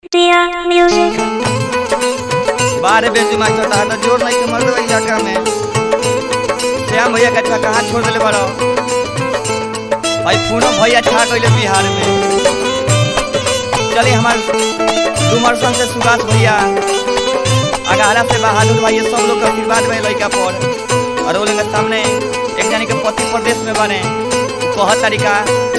Dear music. बारे बेंच master था तो जोर नहीं के मर दो इलाका में श्याम भैया का कहाँ छोड़ दिले बड़ो भाई पूनम भैया छा गइले बिहार में चलिए हमार डुमरसन से सुभाष भैया अगारा से बहादुर भाई ये सब लोग का आशीर्वाद में लड़का पर और वो लोग के सामने एक जानी के पति प्रदेश में बने कहत तरीका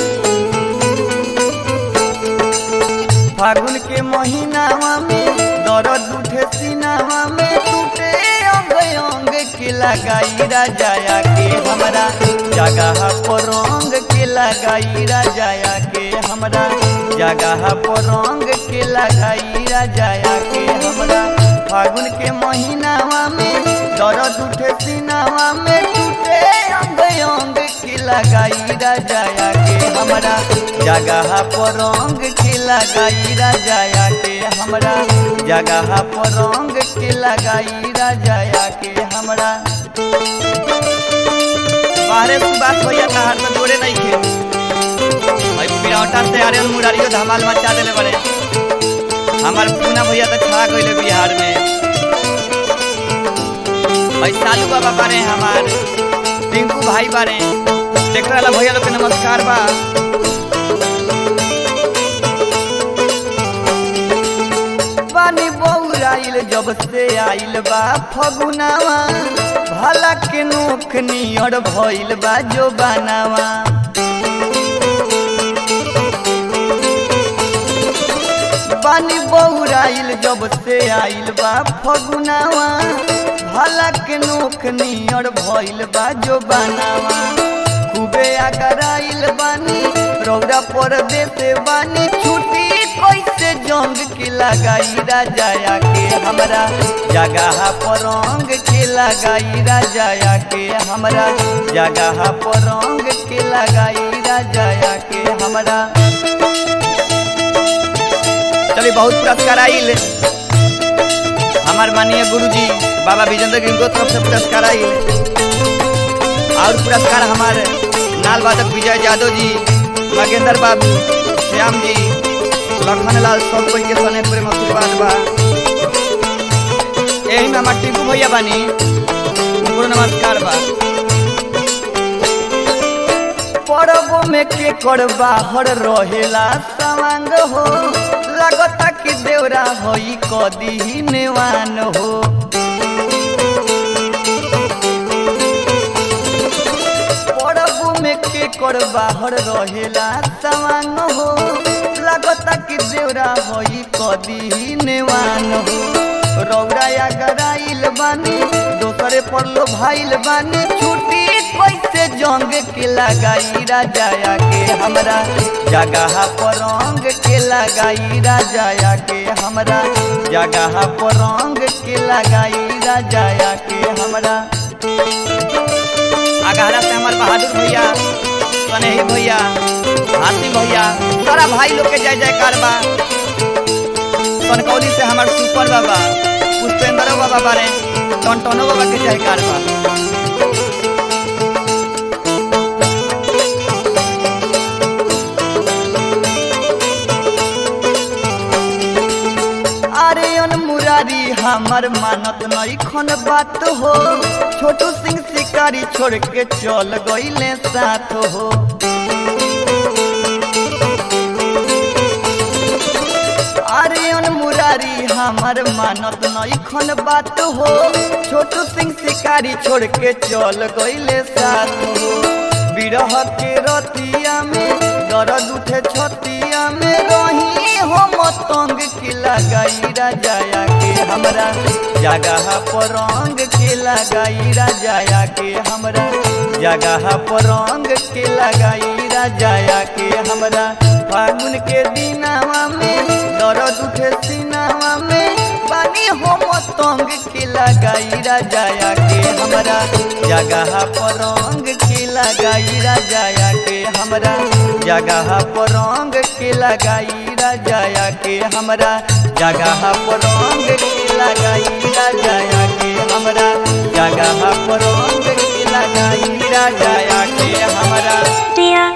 फागुन के महीनावा में दर्द उठे सीनावा में टूटे अंग अंग के लगाई राजाया के हमरा जगह पर रंग के लगाई राजाया के हमरा जगह पर रंग के लगाई राजाया के हमरा फागुन के महीनावा में दर्द उठे सीनावा में टूटे अंग अंग के लगाई राजाया के हमरा जगह पर रंग के लगाई राजाया के हमरा जगह पर रंग के लगाई राजाया के हमरा बाहरे सुबास भैया तहार में जोड़े नहीं खे भाई पिरौटा से आर्यन मुरारियो धमाल मचा देले बड़े हमार पूना भैया तो छा गइले बिहार में भाई सालू बाबा बारे हमार टिंकू भाई बारे देख रहा भैया लोग के नमस्कार बा पानी बौराइल जब से आइल बा फगुनावा भला के नोख नियर भइल बा जो बनावा पानी बौराइल जब से आइल बा फगुनावा भला के नोख नियर भइल बा जो बनावा खूबे आगराइल बानी रौरा पर देते बानी छुट्टी कैसे जंग के लगाई राजाया के हमरा जगह पर रंग के लगाई राजाया के हमरा जगह पर रंग के लगाई राजाया के हमरा चलिए बहुत पुरस्कार आइल हमार माननीय गुरुजी बाबा विजेंद्र गिरी को तरफ से पुरस्कार आइल और पुरस्कार हमारे नाल वादक विजय यादव जी मगेंद्र बाबू श्याम जी लखन लाल सब कोई के सने प्रेम आशीर्वाद बा यही में हमार टिकू भैया बानी उनको नमस्कार बा परबो में के कर बाहर रहेला सवांग हो लगता कि देवरा होई कदी नेवान हो परबो में के कर बाहर रहेला सवांग हो लगता कि देवरा होई कदी नेवान हो रौरा गराइल बानी दोसरे पर लो भाइल बानी छुट्टी कैसे जंग के लगाई राजाया के हमरा जगह पर रंग के लगाई राजाया के हमरा जगह पर रंग के लगाई राजाया के हमरा अगहरा से हमार बहादुर भैया सनेही भैया हाथी भैया सारा भाई लोग के जय जयकार बा कनकौली से हमार सुपर बाबा पुष्पेंद्र बाबा बारे टनटनो बाबा के जयकार बा अरे अन मुरारी हमार मानत नहीं खन बात हो छोटू सिंह शिकारी छोड़ के चल गईले साथ हो अरे अन मुरारी हमार मानत नहीं खन बात हो छोटू सिंह शिकारी छोड़ के चल गईले साथ हो बिरह के रतिया में दर्द उठे छतिया में रही हो मतंग के लगाई राजाया के हमरा जगह पर रंग के लगाई राजाया के हमरा जगह पर रंग के लगाई राजाया के हमरा फागुन के दिनावा में दर्द उठे सीनावा में पानी हो मतंग के लगाई राजाया के हमरा जगह पर रंग के लगाई राजाया के हमरा जगह पर रंग के लगाई राजाया के हमरा जगह पर रंग के लगाई राजाया के हमरा जगह पर रंग के लगाई राजाया के हमरा Dear